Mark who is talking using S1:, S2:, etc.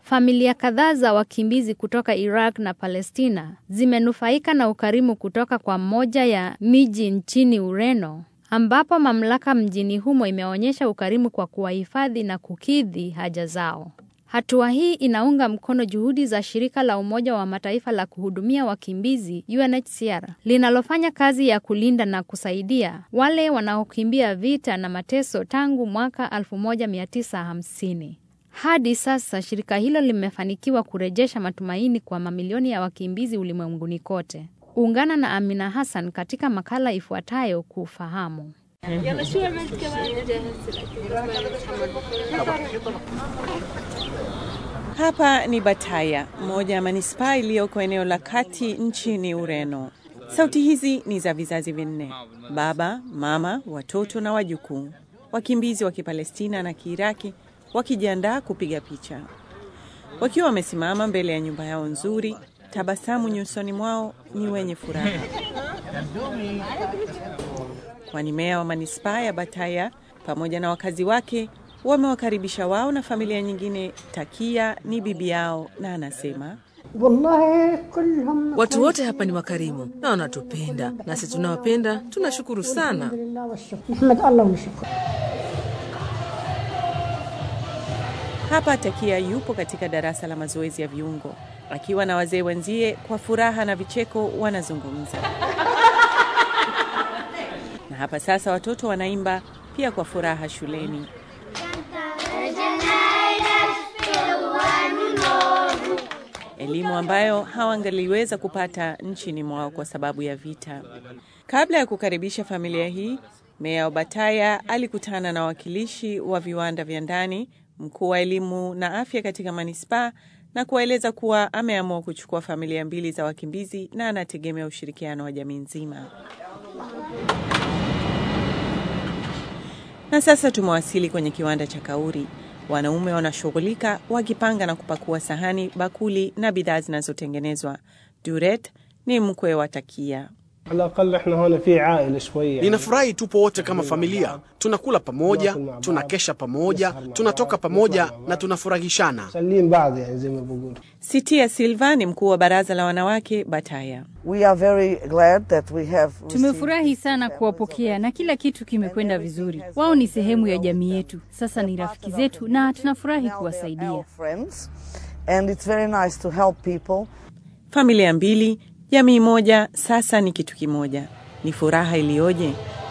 S1: Familia kadhaa za wakimbizi kutoka Iraq na Palestina zimenufaika na ukarimu kutoka kwa moja ya miji nchini Ureno, ambapo mamlaka mjini humo imeonyesha ukarimu kwa kuwahifadhi na kukidhi haja zao. Hatua hii inaunga mkono juhudi za shirika la Umoja wa Mataifa la kuhudumia wakimbizi UNHCR linalofanya kazi ya kulinda na kusaidia wale wanaokimbia vita na mateso tangu mwaka 1950. Hadi sasa shirika hilo limefanikiwa kurejesha matumaini kwa mamilioni ya wakimbizi ulimwenguni kote. Ungana na Amina Hassan katika makala ifuatayo kufahamu.
S2: Hapa ni Bataya, moja ya manispaa iliyoko eneo la kati nchini Ureno. Sauti hizi ni za vizazi vinne: baba, mama, watoto na wajukuu, wakimbizi wa Kipalestina na Kiiraki wakijiandaa kupiga picha, wakiwa wamesimama mbele ya nyumba yao nzuri. Tabasamu nyusoni mwao ni wenye furaha, kwani meya wa manispaa ya Bataya pamoja na wakazi wake wamewakaribisha wao na familia nyingine. Takia ni bibi yao na anasema
S3: Watu wote hapa ni wakarimu na wanatupenda, nasi tunawapenda. Tunashukuru sana.
S2: Hapa Takia yupo katika darasa la mazoezi ya viungo akiwa na wazee wenzie. Kwa furaha na vicheko wanazungumza, na hapa sasa watoto wanaimba pia kwa furaha shuleni. Elimu ambayo hawangaliweza kupata nchini mwao kwa sababu ya vita. Kabla ya kukaribisha familia hii, meya wa Bataya alikutana na wawakilishi wa viwanda vya ndani, mkuu wa elimu na afya katika manispaa na kuwaeleza kuwa ameamua kuchukua familia mbili za wakimbizi na anategemea ushirikiano wa jamii nzima. Na sasa tumewasili kwenye kiwanda cha kauri. Wanaume wanashughulika wakipanga na kupakua sahani, bakuli na bidhaa zinazotengenezwa. Duret ni mkwe wa Takia.
S4: Ninafurahi tupo wote kama familia, tunakula pamoja, tunakesha pamoja, tunatoka pamoja na tunafurahishana.
S2: Sitia Silva ni mkuu wa baraza la wanawake Bataya.
S5: Tumefurahi sana kuwapokea na kila kitu kimekwenda vizuri. Wao ni sehemu ya jamii yetu, sasa ni rafiki zetu na tunafurahi kuwasaidia.
S2: Familia mbili, jamii moja, sasa ni kitu kimoja. Ni furaha iliyoje!